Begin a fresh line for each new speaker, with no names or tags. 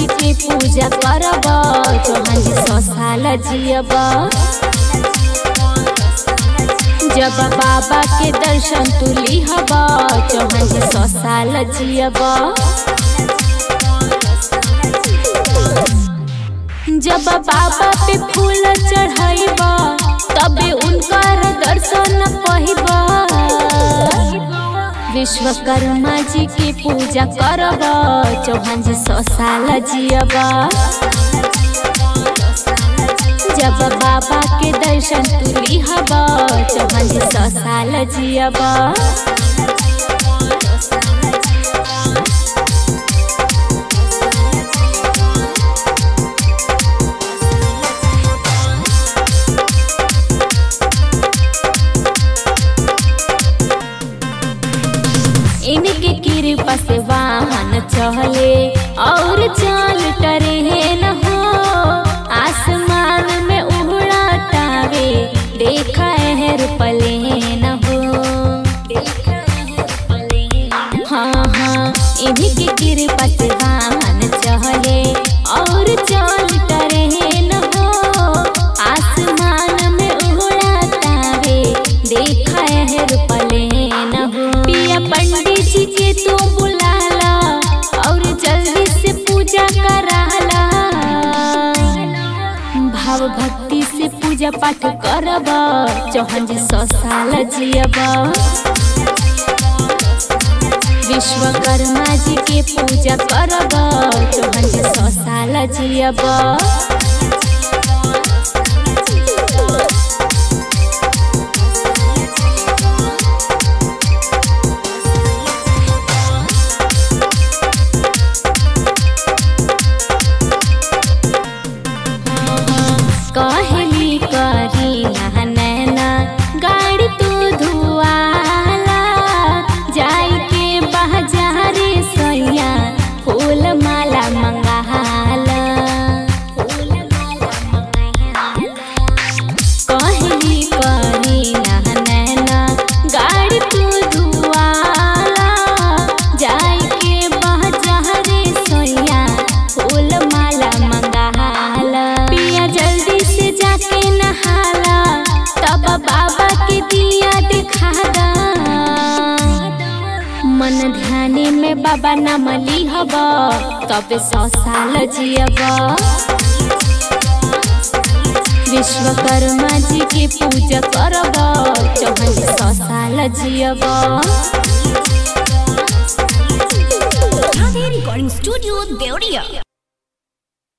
जी के पूजा करब चौहान जी सौ साल जियब जब बाबा के दर्शन तू लिहब चौहान जी सौ साल जियब जब बाबा पे फूल चढ़ाइब तबे उनकर दर्शन पहिब विश्वकर्मा जी की पूजा करब चौहान जी सौ साल जियब जब बाबा के दर्शन तू लिहब चौहान जी सौ साल जियब इनके कृपा से वाहन चले और चाल टरे न हो आसमान में उड़ा टावे देखा है पले न हो हाँ हाँ इनके कृपा से वाहन चले और चाल टरे न हो आसमान में उड़ा टावे देखा है पले न हो पिया पंडित जी के तू बुलाला और जल्दी से पूजा कराला भाव भक्ति से पूजा पाठ करब चौहान जी सौ साल जियब विश्वकर्मा जी के पूजा करब चौहान जी सौ साल जियब कहली करी नैना गाड़ी तू धुआला जाई के बाजारे सैया फूल माला मंगाला कहली करी नैना गाड़ी तू धुआला जाई के बाजारे सैया फूल माला मंगाला पिया जल्दी से जाके नहाला तब बाबा के दिया दिखा दा मन ध्याने में बाबा नाम लिहब तब सौ साल जियब विश्वकर्मा जी के पूजा करब चौहान जी सौ साल जियब
Radhe Recording Studio, Deoria.